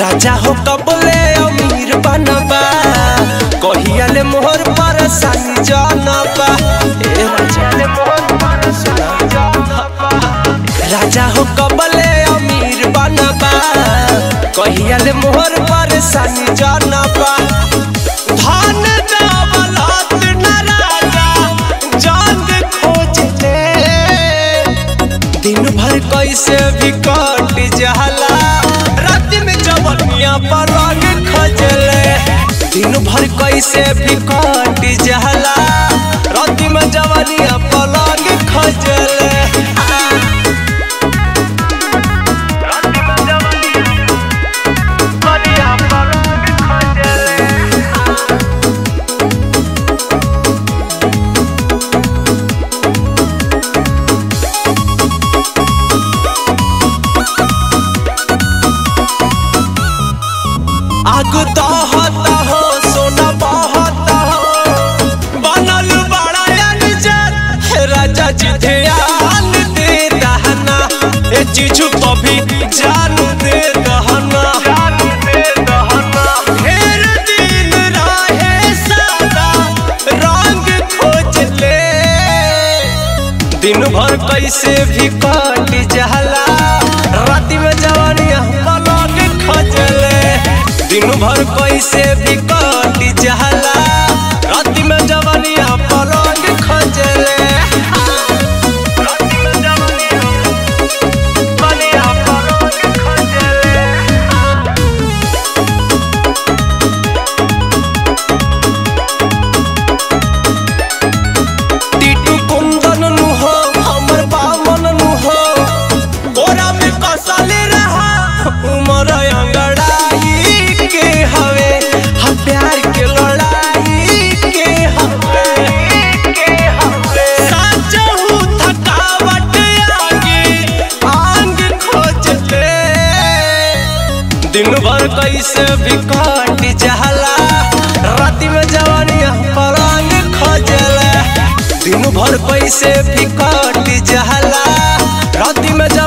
राजा हो कबले अमीर बनबा कहियाले मोहर पर सानी जानबा ए राजा ले मोहर पर सानी जानबा राजा हो कबले अमीर बनबा कहियाले मोहर पर सानी जानबा धन दौलत न राजा जान खोज ले दिन भर कैसे भी कट जाला रात में जवनिया पर रंग खजले दिन भर कैसे भी कट जाला रात में जवनिया पर रंग खजले आग दहता हो सोना बहता हो बनल बड़ा अनजर राजा जी ध्यान दे दहना ए चीजू कभी जान दे दहना ढेर दिन रहे सादा रंग खोज ले दिन भर कैसे भी कट जाला राति में जवानिया पलक खजले दिन भर कैसे भी कट जाला राति में जवानिया पलक खजले राति में जवानिया जवानिया पलक खजले टीटू कुंदन नु हो हमर बामन नु हो गोरा में कसले रहा उमर अंगड़ाई के हवे हम प्यार के लड़ाई के हवे के हवे साचहु थकावट आगे आंग खोज ले दिन भर कैसे भी कट जाला राति में जवानिया पलंग खजले दिन भर कैसे भी कट जाला राति में जवानिया